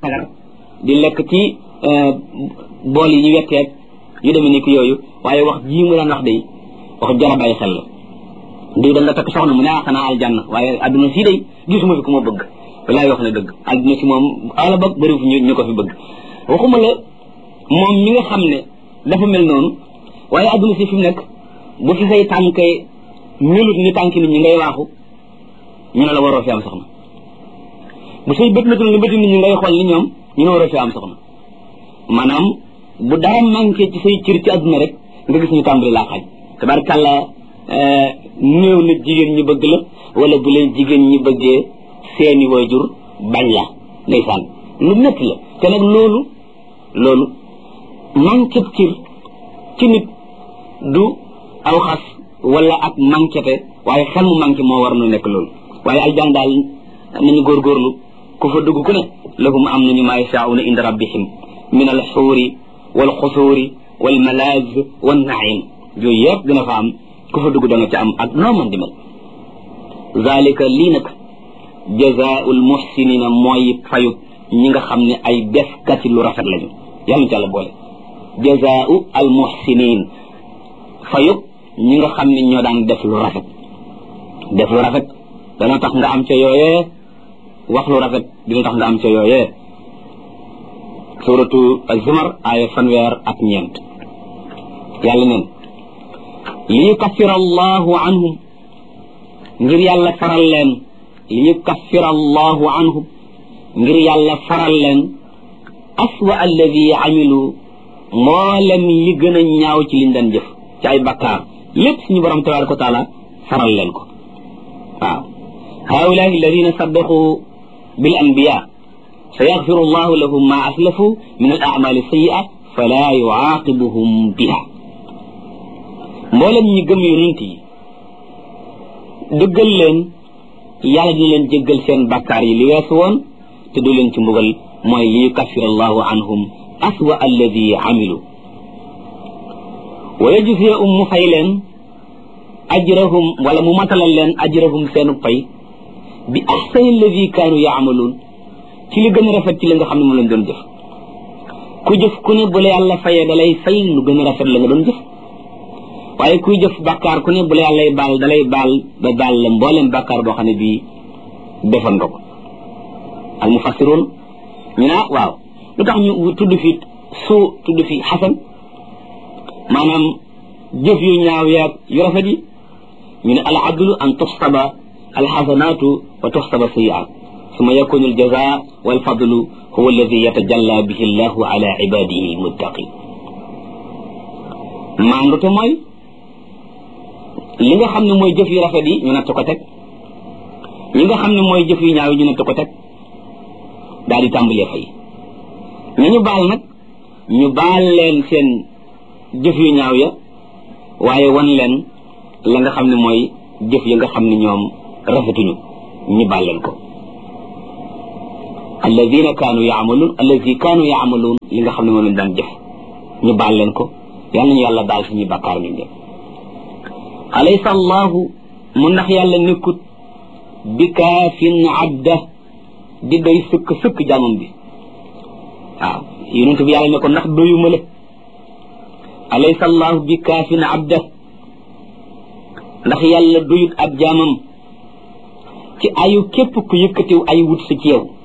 sagar di lekk ci bool yi ñu wetteeg yu demee ni ki yooyu waaye wax jii mu daan wax day wax jara bàyyi xel la diw da nga takk soxna mu ne ah xanaa aljanna waaye adduna sii day gisuma fi ku ma bëgg walaay wax na dëgg adduna si moom ala ba bëri fu ñu ko fi bëgg waxuma la moom mi nga xam ne dafa mel noonu waaye adduna si fi mu nekk bu fi say tànk melut ni tànk nit ñi ngay waaxu ñu ne la waroo fi am soxna bu say bët metul ni bëti nit ñi ngay xool ni ñoom ñu ne waroo fi am soxna maanaam bu dara manqué ci say cër ci adduna rek nga gis ñu tàmbali laa xaaj tabarkàlla néew na jigéen ñi bëgg la wala bu leen jigéen ñi bëggee seeni waajur bañ la ndeysaan lu métti la te nag loolu loolu manqué cër ci nit du aw xas wala ak manquéte waaye xel mu manqué moo war nu nekk loolu waaye aljaan daal nañu góorgóorlu ku fa dugg ku ne lahum am nañu maa yashaa'una inda rabbihim min al xuuri wal xusuuri wal malaaz wan naim yooyu yëpp dina fa am ku fa dugg da nga ca am ak noo man di mel zalika lii nag jazaa'ul muhsinina mooy fayu ñi nga xam ne ay defkati lu rafet lañu yàlla ci yàlla boole jazaa'u al muhsinin fayu ñi nga xam ne ñoo daan def lu rafet def lu rafet dana tax nga am ca yooyee wax lu rafet dina tax nga am ca yooyee suratu az-zumar aaya fanweer ak ñeent yàlla neen li yukaffira allahu anhum ngir yàlla faral leen li yukaffira allahu anhum ngir yàlla faral leen aswa alladi amilu mboolem yi gën a ñaaw ci liñ daan jëf ci ay bakkaar lépp suñu borom tabaraka wa taala faral leen ko waaw haulaai alladina saddaqu bil anbiya سيغفر الله لهم ما أسلفوا من الأعمال السيئة فلا يعاقبهم بها mboolem ñi gëm yonent yi dëggal leen yàlla dina leen jéggal seen bakkaar yi li weesu woon te du leen ci mbugal mooy li yukaffir allahu anhum aswa alladi amilu wa yajziyahum mu fay leen ajrahum wala mu matalal leen ajrahum seenu pay bi ahsani alladi kaanu yaamaluun ci li gën a rafet ci li nga xam ne moom lañ doon jëf ku jëf ku ne bu la yàlla fayee da lay fay lu gën a rafet la nga doon jëf waaye kuy jëf bàkkaar ku ne bu la yàllay baal da lay baal ba baal la mbooleem bàkkaar boo xam ne bii defoon nga ko al mufassiroon ñu ne waaw lu tax ñu tudd fi suu tudd fi xasan maanaam jëf yu ñaaw yaag yu rafet yi ñu ne al adlu an tuxsaba al xasanaatu wa tuxsaba sayiaat ثم يكون الجزاء والفضل هو الذي يتجلى به الله على عباده المتقين maandute mooy li nga xam ne mooy jëf yu rafet yi ñu natt ko teg ñi nga xam ne mooy jëf yu ñaaw yi ñu natt ko teg daal di tàmbalee fay ñu ñu baal nag ñu baal leen seen jëf yu ñaaw ya waaye wan leen la nga xam ne mooy jëf ya nga xam ne ñoom rafetuñu ñu baal leen ko alladina kaanu yaamaluun alladi kaanu yaamaluun li nga xam ne moom lañ daan jëf ñu baal leen ko yal nañu yàlla baal suñuy bakkaar ñu def alaysa allahu mu ndax yàlla nekkut bi kaafin abda di doy sëkk sëkk jaamam bi waaw yonent bi yàlla ne ko ndax doyuma la alaysa allahu bi kaafin abda ndax yàlla doyut ab jaamam ci ayu képp ku yëkkatiw ay wut si ci yow